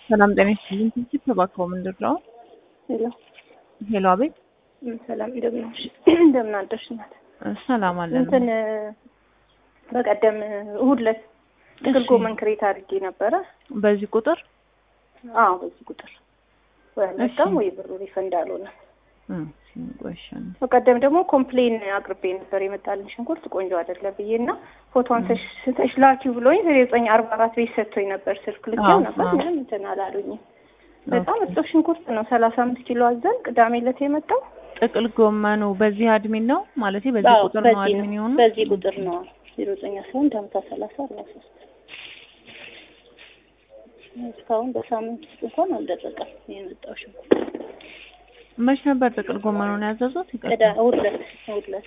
ሰላም ጤና ይስጥልኝ። ትንሽ ተባከው ምንድን ነው? ሄሎ ሄሎ፣ አቤት። ም፣ ሰላም እንደምን ዋልሽ? እንደምን አደርሽ እናት? ሰላም አለን። እንትን በቀደም እሑድ ዕለት ጥቅል እሺ። ጎመን ክሬት አድርጌ ነበረ። በዚህ ቁጥር አዎ በዚህ ቁጥር ወይ አልመጣም እሺ። ወይ ብሩ ሪፈንድ አልሆነ። እም፣ ቆይሻን በቀደም ደግሞ ኮምፕሌን አቅርቤ ነበር የመጣልን ሽንኩርት ቆንጆ አይደለም ብዬ እና ፎቶን ስተሽ ላኪው ብሎኝ ዘጠኝ አርባ አራት ቤት ሰጥቶኝ ነበር ስልክ ልኬው አዎ፣ ነበር አዎ። ምንም እንትን አላሉኝም። በጣም እጥፍ ሽንኩርት ነው ሰላሳ አምስት ኪሎ አዘን ቅዳሜ ዕለት የመጣው ጥቅል ጎመኑ በዚህ አድሚን ነው ማለት በዚህ አዎ፣ ቁጥር ነው በዚህ አድሚን ነው የሆኑ በዚህ ቁጥር ነው ዜሮ ዘጠኝ አስራ አንድ ሀምሳ ሰላሳ አርባ ሶስት እስካሁን በሳምንት ውስጥ እንኳን አልደረቀም የመጣው ሽንኩርት መች ነበር ጥቅል ጎመኑን ያዘዙት? ይቅርታ። ቅዳ እሑድ ዕለት እሑድ ዕለት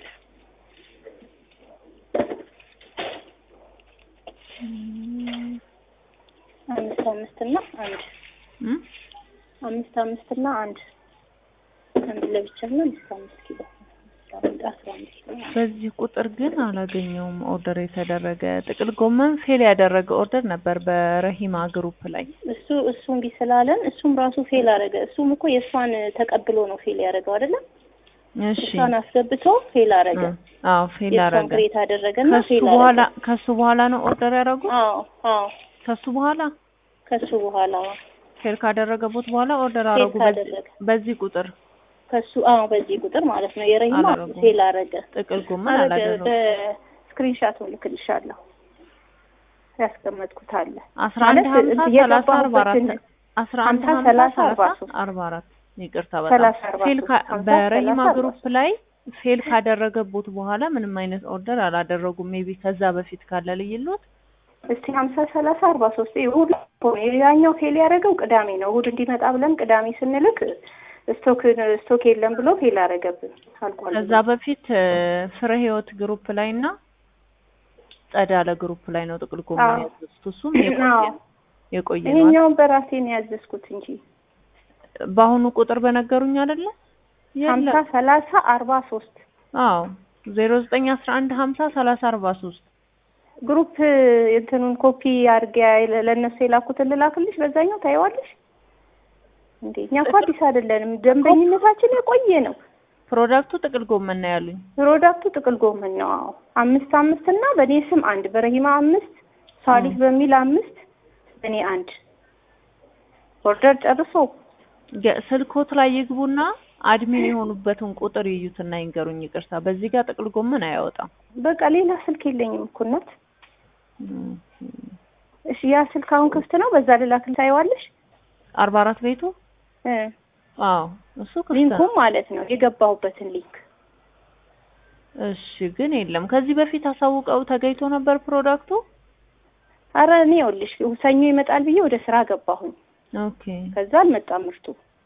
አምስት አምስት እና አንድ እም? አምስት አምስት እና አንድ አንድ ለብቻ እና አምስት አምስት ኪሎ አስራ አስራ አምስት ኪሎ በዚህ ቁጥር ግን አላገኘውም። ኦርደር የተደረገ ጥቅል ጎመን ፌል ያደረገ ኦርደር ነበር በረሂማ ግሩፕ ላይ። እሱ እሱ እምቢ ስላለን እሱም ራሱ ፌል አደረገ። እሱም እኮ የእሷን ተቀብሎ ነው ፌል ያደረገው አይደለም። እሺ። እሷን አስገብቶ ፌል አደረገ። እ፣ አዎ ፌል የእሷን አደረገ። ክሬት አደረገና ከሱ ፌል በኋላ አደረገ። ከሱ በኋላ ነው ኦርደር ያደረጉት። አዎ አዎ ከሱ በኋላ ከሱ በኋላ ፌል ካደረገቦት በኋላ ኦርደር ፌል አደረጉ። በዚህ- ካደረገ በዚህ ቁጥር ከሱ አዎ በዚህ ቁጥር ማለት ነው የረሂማ አላደረጉም። ፌል አደረገ። ጥቅል ጎመን አረገ አላደረጉም። በስክሪንሻት ልክልሻለሁ ያስቀመጥኩት አለ አስራ አንድ ማለት ሀምሳ ሰላሳ አርባ አራት የገባሁበትን አስራ አንድ ሀምሳ ሀምሳ ሰላሳ ሰላሳ አርባ ሶስት አርባ አራት ይቅርታ ሰላሳ በጣም አርባ ፌል ሶስት ካ- ሀምሳ በረሂማ ሰላሳ አርባ ግሩፕ ሶስት ላይ ፌል ካደረገቦት በኋላ ምንም አይነት ኦርደር አላደረጉም። ሜቢ ከዛ በፊት ካለ ልይሎት እስቲ ሀምሳ ሰላሳ አርባ ሶስት እሑድ እኮ ነው ያኛው ፌል ያደረገው ቅዳሜ ነው። እሑድ እንዲመጣ ብለን ቅዳሜ ስንልክ ስቶክ ስቶክ የለም ብሎ ፌል አደረገብን አልቋል። ከዛ በፊት እ፣ ፍሬ ህይወት ግሩፕ ላይ እና ጸዳለ ግሩፕ ላይ ነው ጥቅል ጎመን አዎ። ያዘዝኩት። እሱም የቆየ አዎ። የቆየ ነው። ይሄኛውን በራሴ ነው ያዘዝኩት እንጂ በአሁኑ ቁጥር በነገሩኝ አይደለ? ሀምሳ የለም። ሰላሳ አርባ ሶስት አዎ ዜሮ ዘጠኝ አስራ አንድ ሀምሳ ሰላሳ አርባ ሶስት ግሩፕ እንትኑን ኮፒ አድርጌ ለእነሱ የላኩትን ልላክልሽ፣ በዛኛው ታየዋለሽ። እንዴ እኛ እኮ አዲስ አይደለንም፣ ደንበኝነታችን የቆየ ነው። ፕሮዳክቱ ጥቅል ጎመን ነው ያሉኝ። ፕሮዳክቱ ጥቅል ጎመን ነው። አዎ አምስት አምስት እና በእኔ ስም አንድ፣ በረሂማ አምስት፣ ሳሊፍ በሚል አምስት፣ በእኔ አንድ ኦርደር ጨርሶ የ- ስልኮት ላይ ይግቡና አድሚን የሆኑበትን ቁጥር ይዩትና ይንገሩኝ። ይቅርታ በዚህ ጋር ጥቅል ጎመን አያወጣም። በቃ ሌላ ስልክ የለኝም እኮ እናት። እም፣ እሺ ያ ስልክ አሁን ክፍት ነው። በዛ ልላክል ታየዋለሽ። አርባ አራት ቤቱ እ አዎ እሱ ክፍት ሊንኩም ነው። ማለት ነው የገባሁበትን ሊንክ እሺ ግን የለም። ከዚህ በፊት አሳውቀው ተገኝቶ ነበር ፕሮዳክቱ። አረ እኔ ይኸውልሽ ሰኞ ይመጣል ብዬ ወደ ስራ ገባሁኝ። ኦኬ ከዛ አልመጣም ምርቱ።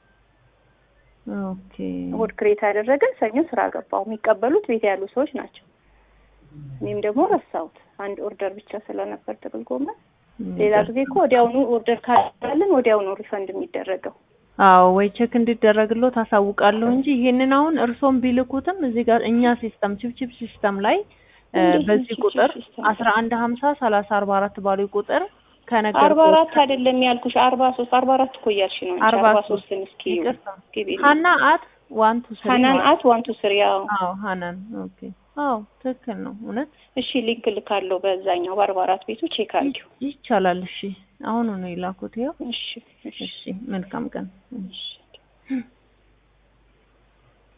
ኦኬ እሑድ ክሬት ያደረገን ሰኞ ስራ ገባሁ። የሚቀበሉት ቤት ያሉ ሰዎች ናቸው። እኔም ደግሞ ረሳሁት። አንድ ኦርደር ብቻ ስለነበር ጥቅል ጎመን። ሌላ ጊዜ እኮ ወዲያውኑ ኦርደር ካለን ወዲያውኑ ሪፈንድ የሚደረገው አዎ ወይ ቼክ እንዲደረግሎ ታሳውቃለሁ እንጂ ይሄንን አሁን እርሶም ቢልኩትም እዚህ ጋር እኛ ሲስተም ቺፕቺፕ ሲስተም ላይ እ፣ እንዴት በዚህ ቺፕቺፕ ቁጥር ሲስተም? አስራ አንድ ሀምሳ ሰላሳ አርባ አራት ባሉ ቁጥር አርባ ከነገርኩት አራት አይደለም ያልኩሽ አርባ ሶስት አርባ አራት እኮ እያልሽ ነው እንጂ አርባ አርባ ሶስት ሶስትን እስኪ ይቅርታ እስኪ ቢል ሀና አት ዋን ቱ ስሪ ሀናን ማለት አት ዋን ቱ ስሪ ያው አዎ ሀናን ኦኬ አዎ ትክክል ነው እውነት እሺ ሊንክ ልካለሁ በዛኛው በአርባ አራት ቤቱ ቼክ አድርጊው ይቻላል እሺ አሁኑ ነው የላኩት ይኸው እሺ እሺ እሺ መልካም ቀን እሺ